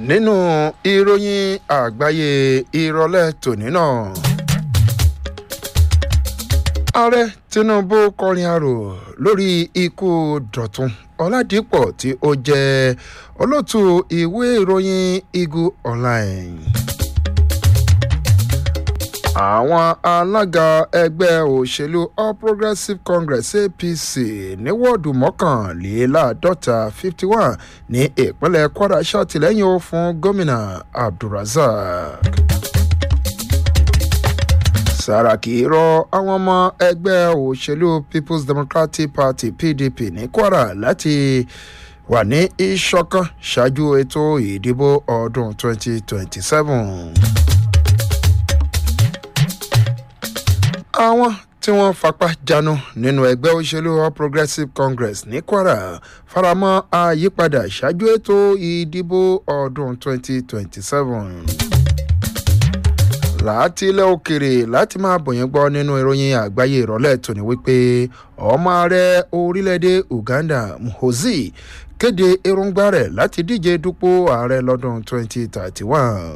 nínú ìròyìn àgbáyé ìrọ̀lẹ́ tòní náà ààrẹ tinubu kọrin arò lórí ikú dọ̀tun ọ̀làdìpọ̀ tí ó jẹ́ olóòtú ìwé ìròyìn eagle online àwọn alága ẹgbẹ́ òṣèlú all progressives congress apc ní wọ́ọ̀dù mọ́kànléláàádọ́ta fifty one ní ìpínlẹ̀ kwara ṣàtìlẹ́yìn ó fún gómìnà abdulrasaq sàràkí rọ àwọn ọmọ ẹgbẹ́ òṣèlú people's democratic party pdp ní kwara láti wà ní ìṣọ̀kan ṣáájú ètò ìdìbò ọdún twenty twenty seven. àwọn tí wọ́n fapá jánu nínú ẹgbẹ́ òṣèlú all progressives congress ní kwara faramọ́ àyípadà ṣáájú ètò ìdìbò ọdún 2027 láti ilẹ̀ òkèrè láti máa bòyìn gbọ́ nínú ìròyìn àgbáyé ìrọ̀lẹ́ tòní wípé ọmọ ààrẹ orílẹ̀-èdè uganda muhozi kéde èròǹgbà rẹ̀ láti díje dupò ààrẹ lọ́dún 2031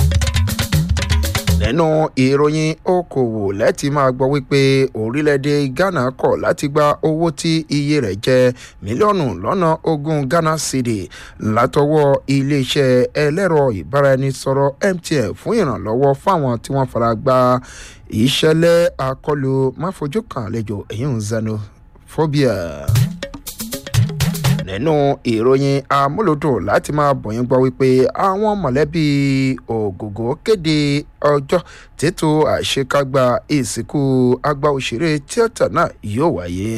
nínú ìròyìn okòwò lẹ́tì máa gbọ́ wípé orílẹ̀-èdè ghana kọ̀ láti gba owó tí iye rẹ̀ jẹ́ mílíọ̀nù lọ́nà ogún ghana cedi látọwọ́ iléeṣẹ́ ẹlẹ́rọ ìbáraẹnisọ̀rọ̀ mtn fún ìrànlọ́wọ́ fáwọn tí wọ́n fara gba ìṣẹ̀lẹ̀ àkọlù máfojú kan àlejò èyí ń xenophobia nínú ìròyìn amúlòdùn láti máa bọ̀yìn gbọ́ wípé àwọn mọ̀lẹ́bí ògògó kéde ọjọ́ tètò àṣekágbá ìsìnkú àgbà òṣèré tíátà náà yóò wáyé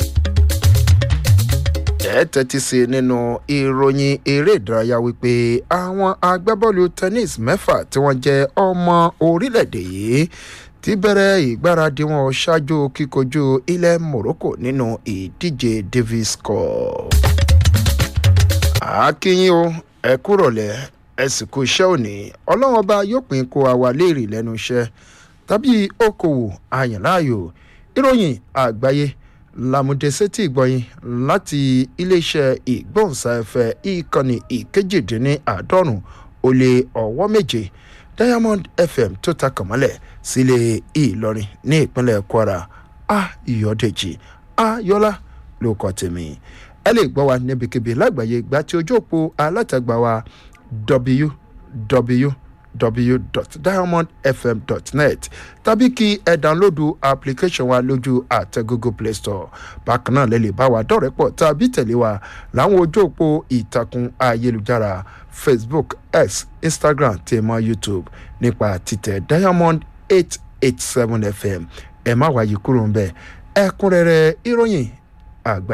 ẹ tẹ́tí sí nínú ìròyìn eré ìdárayá wípé àwọn agbábọ́ọ̀lù tennis mẹ́fà tí wọ́n jẹ́ ọmọ orílẹ̀-èdè yìí ti bẹ̀rẹ̀ ìgbáradì wọn ṣáájú kíkojú ilẹ̀ morocco nínú ìdíje davis cup. àákíyín o ẹ kúrọ̀lẹ́ ẹ sì kú iṣẹ́ òní ọlọ́run ọba yóò pín kó àwa léèrè lẹ́nu iṣẹ́ tàbí okòwò àyànláàyò ìròyìn àgbáyé làmúdẹ́sẹ́tì ìgbọ̀yìn láti iléeṣẹ́ ìgbóhùnsáfẹ́ ìkànnì ìkejìdínláàádọ́rùn ó lé ọwọ́ méje diamond fm tó ta kànmọ́lẹ̀ sílé ìlọrin ní ìpínlẹ̀ kwara ayọ̀dèjì ayọ́lá ló kọ́ tèmi ẹ lè gbọ́ wa níbikíbi lágbàáyé gba tí ojú òpó alátagbà wa www.diamondfm.net tàbí kí ẹ dánlódù application wa lójú àtẹ google play store bákan náà lè lè bá wa dọ̀rẹ́ pọ̀ tàbí tẹ̀lé wa láwọn ojú òpó ìtàkùn ayélujára facebook x instagram tèmọ youtube nípa títẹ diamond eight eight seven fm ẹ má wáyé kúrò ń bẹ ẹkúnrẹrẹ ìròyìn àgbà.